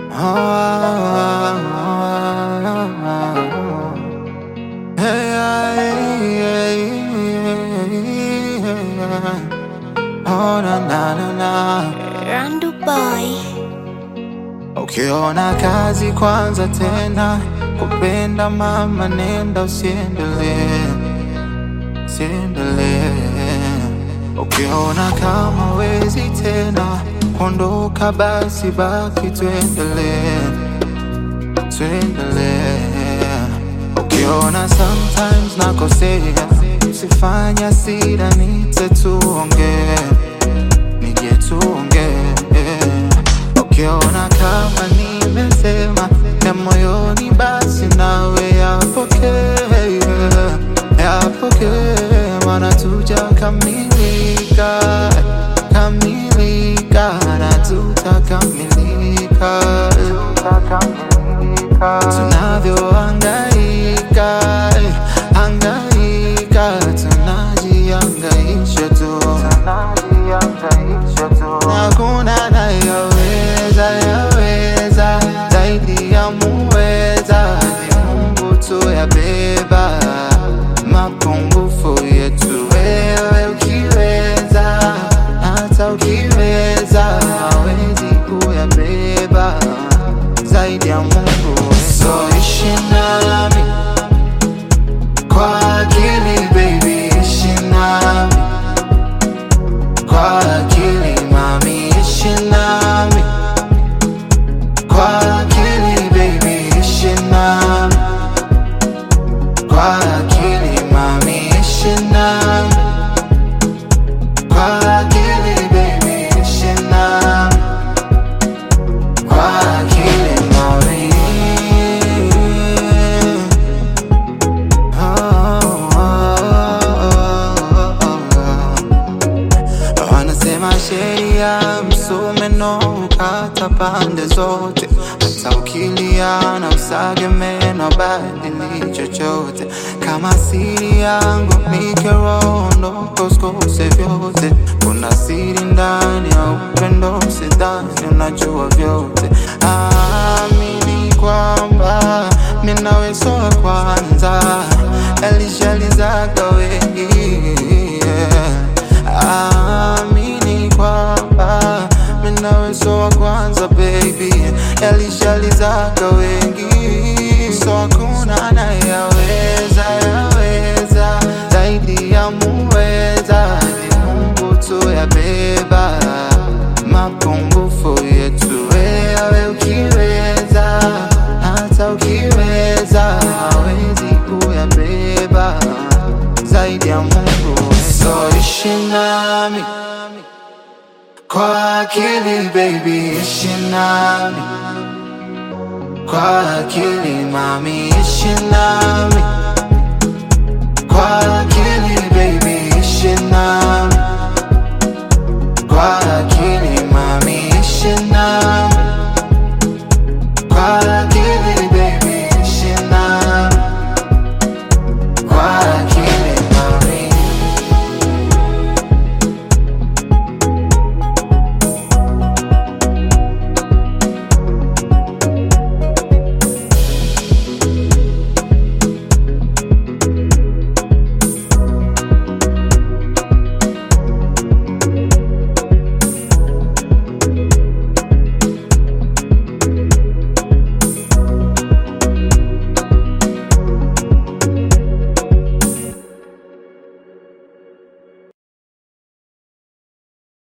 Oh, na, na, na, na. Randu Boy. Ukiona kazi kwanza tena kupenda mama, nenda usiendelee, usiendelee. Ukiona kama wezi tena kuondoka, basi baki, tuendelee, tuendelee. Ukiona sometimes nakosea, usifanya sira, nite tuongee, nije tuongee Ukiona kama nimesema ya moyoni, basi nawe yapokee, yapokee, maana tujakamilika, kamilika na tutakamilika, tunavyohangaika, hangaika, tunajihangaisha tu, hakuna anayeweza yaweza zaidi ya muweza, ni Mungu tu yabeba mapungufu yetu. Wewe ukiweza, hata ukiweza, hawezi kuyabeba zaidi ya Mungu. So ishi nami kwa akili baby, ishi nami kwa akili mami, ishi nami kwa akili baby, ishi nami kwa akili mami, ishi nami kwa akili baby, ishi nami kwa akili mami. Oh, oh, oh, oh. Wanasema sheria msumeno ukata pande zote, hata ukilia na usage meno badili chochote. Kama siri yangu ni kerondo koskose vyote, kuna siri ndani ya upendo, sidhani unajua vyote. Amini kwamba mimi nawe so wa kwanza, elishalizaga wengi yeah. Amini kwamba mimi nawe so wa kwanza baby, yalishalizaga wengi, so hakuna anayeweza yaweza zaidi ya muweza, ni Mungu tu yabeba mapungufu yetu. Wewe ukiweza, hata ukiweza, hawezi kuyabeba zaidi ya Mungu. So ishi nami kwa akili baby, ishi nami kwa akili mami, ishi nami kwa akili baby, ishi nami kwa akili